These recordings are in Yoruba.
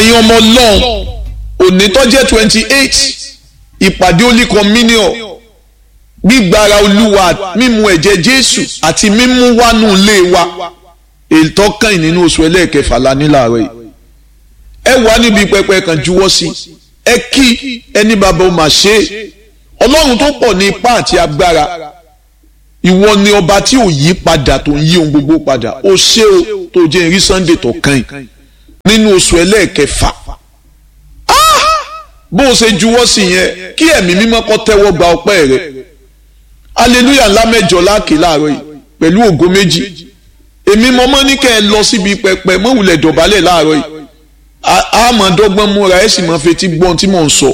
ẹ̀yin ọmọ ọlọ́run òní tó jẹ́ twenty eight ìpàdé Holy Communion gbígbára olúwa mímu ẹ̀jẹ̀ jésù àti mímú wánú ilé wa ètò kàn nínú oṣù ẹlẹ́ẹ̀kẹfà la ní láàárọ̀ yìí ẹ wà níbi pẹpẹ kan juwọ́ sí ẹ kí ẹni bàbá ó mà ṣe é ọlọ́run tó pọ̀ ní ipá àti agbára ìwọ ni ọba tí ò yí padà tó ń yí ohun gbogbo padà ó ṣe o tó jẹ́ ìrí sunday tó kàn yìí nínú oṣù ẹlẹ́ẹ̀kẹfà bó o ṣe juwọ́ sí yẹn kí ẹ̀mí mímọ́ kó tẹ́wọ́ gba ọpẹ́ rẹ aleluya ńlá mẹ́jọ láàkè láàárọ̀ yìí pẹ̀lú ògo méjì èmi mọ́mọ́ ní kẹ́ ẹ lọ síbi pẹpẹ mọ́wùlẹ̀ dọ̀bálẹ̀ láàárọ̀ yìí àmọ́ dọ́gbọ́n múra ẹ̀ sì máa fetí gbọ́n tí mò ń sọ.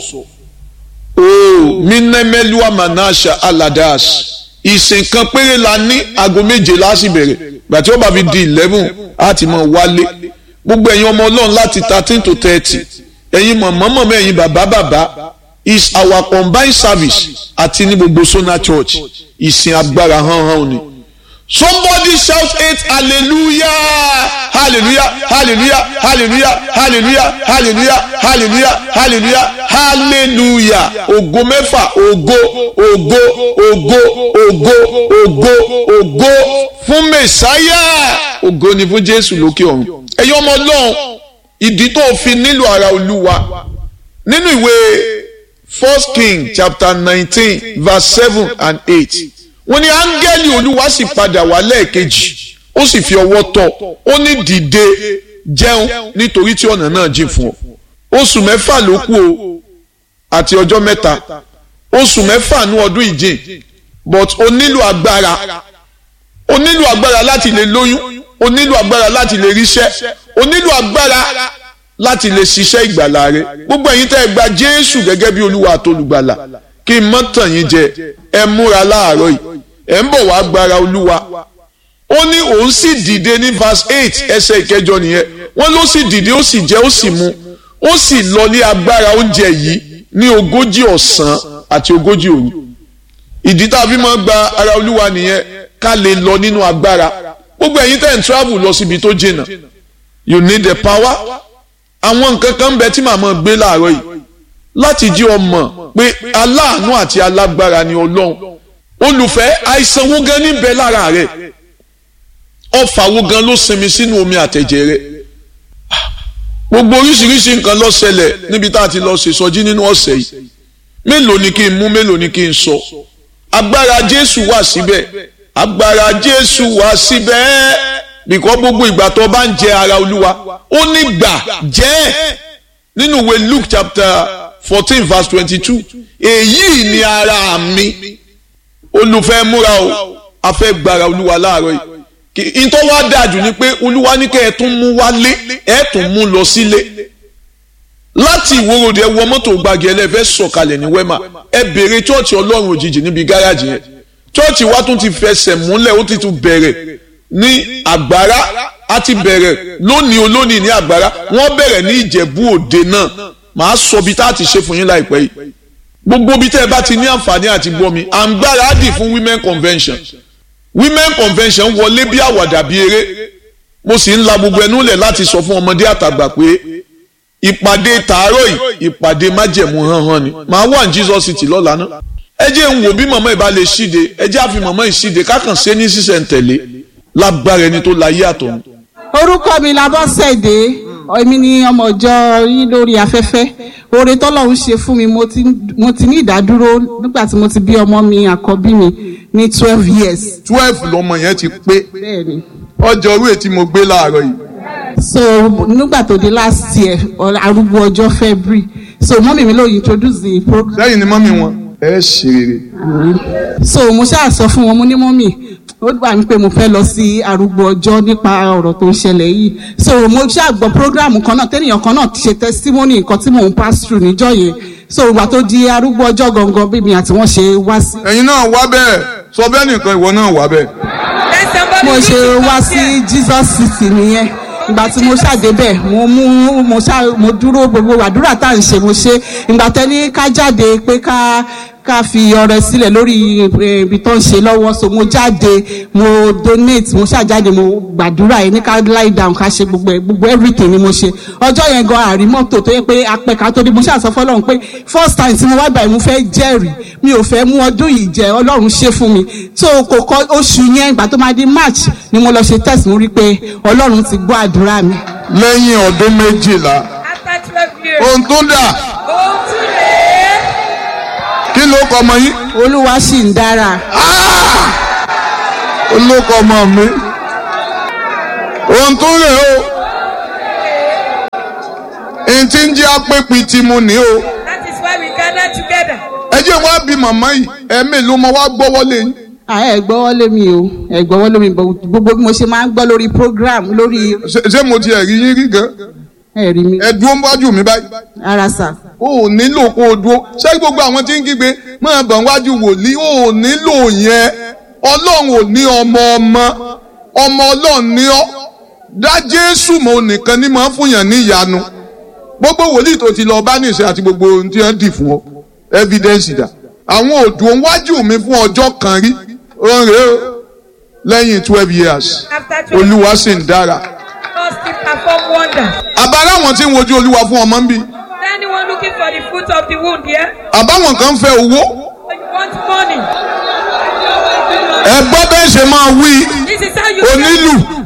ooo mínímẹ́lúwà manasha aladash ìsìn kan péré la ní aago méje láti bẹ̀rẹ̀ gbàtí ó bá fi di eleven á ti mọ̀ wálé gbogbo ẹ̀yin ọmọ ọlọ́run láti thirteen to thirty ẹ̀yin mọ̀mọ́mọ́ ẹ̀yin bàbá bàbá is our combined service àti ní gbogbo Sona Church ìsìn agbára hàn hàn ni. Somebody shout eight hallelujah hallelujah hallelujah hallelujah hallelujah hallelujah hallelujah hallelujah hallelujah ògo mẹ́fà ògo ògo ògo ògo ògo ògo fún mẹ̀sáyà ògo ni fún Jésù lókè ọ̀run ẹ̀yin ọmọ Ọlọ́run ìdí tó fi nílò ara Olúwa nínú ìwé First King chapter nineteen verse seven and eight wọ́n ní áńgẹ́lì olúwa sì padà wá lẹ́ẹ̀kejì ó sì fi ọwọ́ tọ́ ó ní dìde jẹun nítorí tí ọ̀nà náà jìn fún ọ oṣù mẹ́fà ló kù o àti ọjọ́ mẹ́ta oṣù mẹ́fà ní ọdún ìjìn but o nílò agbára o nílò agbára láti lè lóyún o nílò agbára láti lè ríṣẹ́ o nílò agbára láti lè ṣiṣẹ́ ìgbàlà rẹ gbogbo ẹ̀yin tẹ́ ẹ gba Jésù gẹ́gẹ́ bí olúwa àtolùgbàlà kí n mọ́ tàn yín jẹ ẹ múra láàárọ̀ yìí ẹ ń bọ̀ wá gbára olúwa ó ní òun sì dìde ní verse eight ẹsẹ̀ ìkẹjọ nìyẹn wọ́n ló sì dìde ó sì jẹ ó sì mu ó sì lọ ní agbára oúnjẹ yìí ní ogójì ọ̀sán àti ogójì òru ìdí tá a fi máa gba ara olúwa nìyẹn ká lè lọ nínú agbára gbogbo ẹ̀yin tẹ́ ń travel lọ síbi tó jìnnà you need the power àwọn nǹkan kan bẹ tí màmá gbé láàárọ̀ yìí láti jí ọmọ pé aláàánú àti alágbára ni ọlọ́run olùfẹ́ àìsàn wo gan níbẹ̀ lára rẹ̀ ọfà wo gan ló sinmi sínú omi àtẹ̀jẹ̀ rẹ̀ gbogbo oríṣiríṣi nǹkan ló ṣẹlẹ̀ níbi tá a ti lọ ṣèṣọjí nínú ọ̀sẹ̀ yìí mélòó ni kí n mú mélòó ni kí n sọ agbára Jésù wà síbẹ̀ agbára Jésù wà síbẹ̀ bìkọ́ gbogbo ìgbà tó bá ń jẹ ara Olúwa ó ní gbà jẹ́ nínú ìwé Luke chapter fourteen verse twenty-two èyí ni ara mi olùfẹ́ múra o a fẹ́ gbára olúwa láàárọ̀ yìí ìtọ́ wa dájú ni pé olúwa ní kẹ́ ẹ tún mú wálé ẹ tún mú lọ sílé láti ìwòròdì ẹ wọ mọ́tò gbàgì ẹlẹ́fẹ́ sọ̀kalẹ̀ ní wẹ́mà ẹ béèrè chọ́ọ̀chì ọlọ́run òjijì níbi gáràjì yẹn chọ́ọ̀chì wa tún ti fẹsẹ̀ múlẹ̀ ó ti tún bẹ̀rẹ̀ ní àgbára a ti bẹ̀rẹ̀ lónìí olónìí ní àgbára wọ́n bẹ̀rẹ̀ ní ìjẹ̀bú òde náà màá sọ bí tá a ti ṣe fún yín láìpẹ́ yìí gbogbo bí tẹ́ ẹ bá ti ní àǹfààní àti gbọ́ mi à ń gbáradì fún women convention women convention wọlé bí àwàdà bí eré mo sì ń la gbogbo ẹnu lẹ̀ láti sọ fún ọmọdé àtàgbà pé ìpàdé tàárọ̀ yìí ìpàdé májẹ̀mú hánhán ni màá wà ní Jesus City lọ́la náà ẹ jẹ́ ń wò bí màmá ìbá lè ṣíde ẹ jẹ́ àfi màmá ìṣíde kákan ṣe ní sísẹ̀ntẹ̀lé lágbára ẹni tó láyé àtọ̀run. orúkọ mi Labọ́sẹ̀dé èmi ni ọmọ ìjọ yín lórí afẹ́fẹ́ oore tọ́lọ́run ṣe fún mi mo ti mo ti ní ìdádúró nígbà tí mo ti bí ọmọ mi àkọ́bí mi ní twelve years. twelve lọmọ yẹn ti pé bẹ́ẹ̀ni. ọjọ́ orí ètí mo gbé láàárọ̀ yìí. so nígbà tó di last year arúgbó ọjọ́ February so mọ́mì mi ló introduce the program. sẹ́yìn ni mọ́mì wọn ẹ ṣe rere. so mo ṣáà sọ fún wọn mo ní mọ́mì ó gbà mí pé mo fẹ́ lọ sí arúgbó ọjọ́ nípa ọ̀rọ̀ tó ń ṣẹlẹ̀ yìí so mo ṣàgbọ́ programu kan náà tẹ́nìyàn kan náà ṣe testimony nǹkan tí mò ń pass through níjọ́ yẹn so ìgbà tó di arúgbó ọjọ́ gangan bí mi àti wọ́n ṣe wá sí. ẹ̀yin náà wá bẹ́ẹ̀ sọ bẹ́ẹ̀ nìkan ìwọ náà wá bẹ́ẹ̀. mo ṣe wá sí Jesus City nìyẹn ìgbà tí mo ṣàdébẹ̀ mo mú mo ṣá mo dúró gbogbo àdúrà tá à ń ṣe mo ṣe ìgbà tẹ́ni ká jáde pé ká ká fi ọrẹ sílẹ̀ lórí eh, ibi tó ń ṣe lọ́wọ́ so mo jáde mo donate mo ṣàjáde mo gbàdúrà yẹn ní ká lie down ká ṣe gbogbo ẹ̀ gbogbo everything ni mo ṣe ọjọ́ yẹn gan àrí mọ́tò tó yẹ pé apẹ̀ka tó dé mo ṣàṣọ fọlọ́run pé first time tí mo wá gbà yẹn mo fẹ́ jẹ́rìí mi ò fẹ́ mú ọdún yìí jẹ ọlọ́run ṣe fún mi so kò kọ oṣù yẹn ìgbà tó máa di march ni mo lọ ṣe test mo rí i pé ọlọ́run ti gbọ́ àdúrà mi. lẹ́yìn ọdún méjìlá After 12 years. ohun tó dà Ohun tún rèé. kí ló kọ ọmọ yín olúwa sì ń dára olóko ọmọ mi ohun tó rè o èyí tí ń jẹ́ apẹ́pì tí mo ní o That is why we gather together. ẹ jẹ́ wá bí màmá yìí ẹ̀mí ló mọ wá gbọ́wọ́lé yín Ah, ẹ gbọ́wọ́lé mi o ẹ gbọ́wọ́lé mi but gbogbo bí mo ṣe máa ń gbọ́ lórí program lórí Ṣé- ṣé mo ti ẹ̀rí yín rí gan ẹ̀rí mi ẹ dúró wájú mi báyìí ara sà o ò nílò kó o dúró ṣé gbogbo àwọn tí ń kígbe máa bọ̀ wájú wòlíì o ò nílò yẹn ọlọ́run ò ní ọmọ ọmọ ọmọ ọlọ́run ní ọ́ dá jésù mọ́ nìkan ní máa ń fúnyàn ní ìyanu gbogbo wòlíì tó ti lọ bá nìṣẹ́ àti gbogbo ohun tí wọ́n dì fún ọ evidence dà àwọn òdùn wájú mi fún ọjọ́ kan rí ó rèé o lẹ́yìn twelve years After 12 olúwa sì ń dára God still perform wonders. àbára àwọn tí ń wojú olúwa fún ọmọ ń bí Anyone looking for the fruit of the womb, yeah? àbáwọn kan fẹ́ owó Or you want money? ẹ gbọ́ bẹ́ẹ̀ ṣe máa wí This is how you onílù